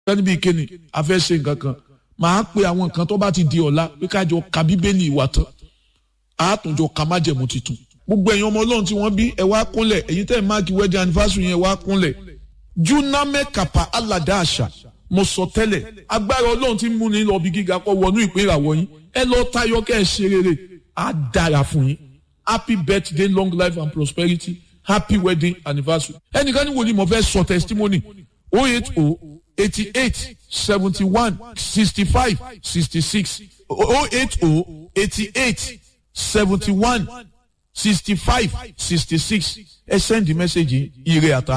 sẹ́ni bíi kéne a fẹ́ ṣe nǹkan kan màá pe àwọn nǹkan tó bá ti di ọ̀la pé kájọ ka bíbélì ìwà tán àátúnjọ ka májẹ̀mú tuntun gbogbo ẹ̀yin ọmọ ọlọ́run tí wọ́n bí ẹ wá kúnlẹ̀ ẹ̀yin tẹ́ ẹ̀ máàkì wedding anniversary yẹn wá kúnlẹ̀ juname kapa alada àṣà mo sọ tẹ́lẹ̀ agbára ọlọ́run tí ń mú ni lọ bí gíga kọ́ wọnú ìpín ìràwọ̀ yín ẹ lọ tayọ kẹ́ ẹ ṣe rere á dára fún yín happy birthday long life and prosperity happy wedding anniversary ẹnìkan ní wòlíì mo fẹ́ sọ testimony oh eight oh eighty eight seventy one sixty five sixty six oh eight oh eighty eight seventy one sixty five sixty six ẹ send the message ire àtà.